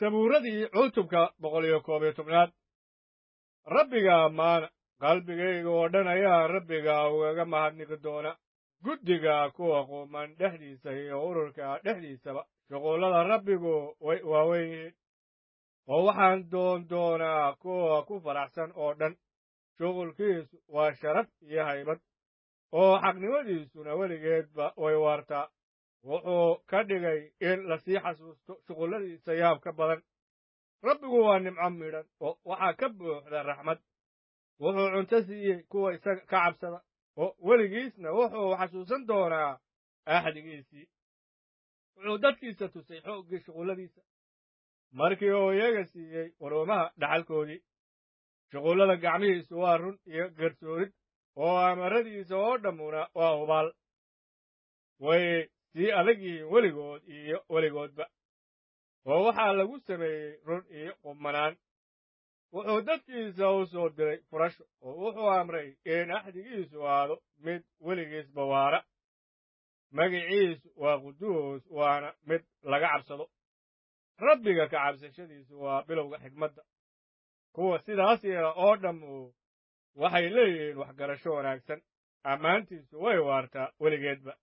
sabuuradii cutubka boqol iyo koob iyo tobnaad rabbiga ammaana qalbigayga oo dhan ayaa rabbiga ugaga mahadnaqi doona guddiga kuwa quuman dhexdiisa iyo ururka dhexdiisaba shuqullada rabbigu way waaweyn yihiin oo waxaan doon doonaa kuwa ku faraxsan oo dhan shuqulkiisu waa sharaf iyo haybad oo xaqnimadiisuna weligeedba way waartaa wuxuu ka dhigay in lasii xasuusto shuqulladiisa yaab ka badan rabbigu waa nimco midhan oo waxaa ka buuxda raxmad wuxuu cunto siiyey kuwa isaga ka cabsada oo weligiisna wuxuu xasuusan doonaa axdigiisii wuxuu dadkiisa tusay xooggii shuqulladiisa markii uu iyaga siiyey waruumaha dhaxalkoodii shuqullada gacmihiisu waa run iyo garsoorid oo amaradiisa oo dhammuna waa hubaal way sii adag yihiin weligood iyo weligoodba oo waxaa lagu sameeyey run iyo qubmanaan wuxuu dadkiisa u soo diray furasho oo wuxuu amray in axdigiisu aado mid weligiisba waara magiciisu waa quduus waana mid laga cabsado rabbiga ka cabsashadiisu waa bilowga xigmadda kuwa sidaas yeela oo dhammu waxay leeyihiin waxgarasho wanaagsan ammaantiisu way waartaa weligeedba